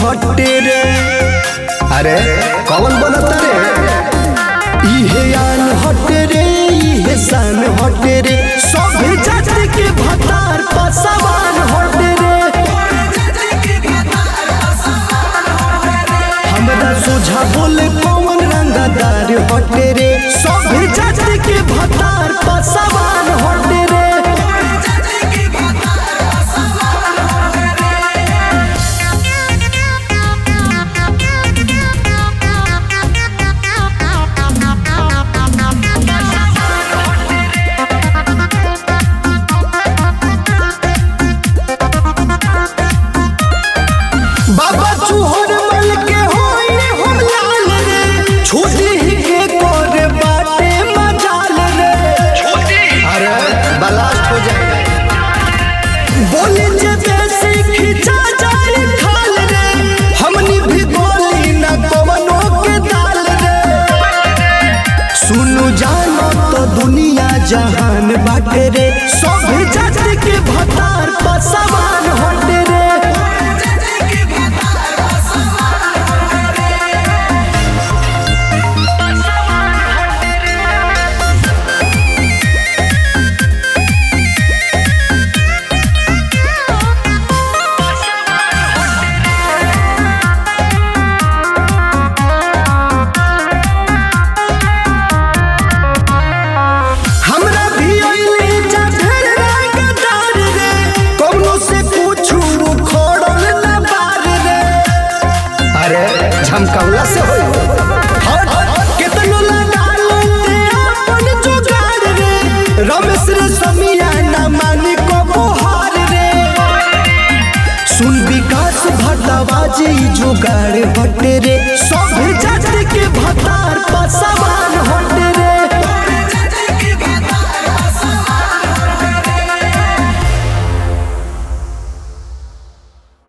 हटे रे अरे कौन बनता रे इहे आन हटे रे इहे शान हटे रे सब जाति के भतार पसवान हटे रे हमरा सोझा बोले कौन रंगदार हटे रे सब जाति के भतार पसवान हटे रे बाबा चूहर मल के होई हम लाल रे छोटी ही के कोरे बाटे मजाल रे अरे बलास्ट हो जाए बोले जे बेसी खिंचा जाए खाल रे हमनी भी बोली ना कवनो के दाल रे सुनु जानो तो दुनिया जहान बाटे रे सब जाति के भतार पसवान होटे रे हमरा भी अइले जा ढेर रंगदार रे कौनो से पूछू खोड़ल ना बार रे अरे झमकौला से होई हट केतनो लगा लेते अपन जुगाड़ रे रमेश रे समिया ना मानी को बोहार रे सुन विकास भटवा जी जुगाड़ हटे रे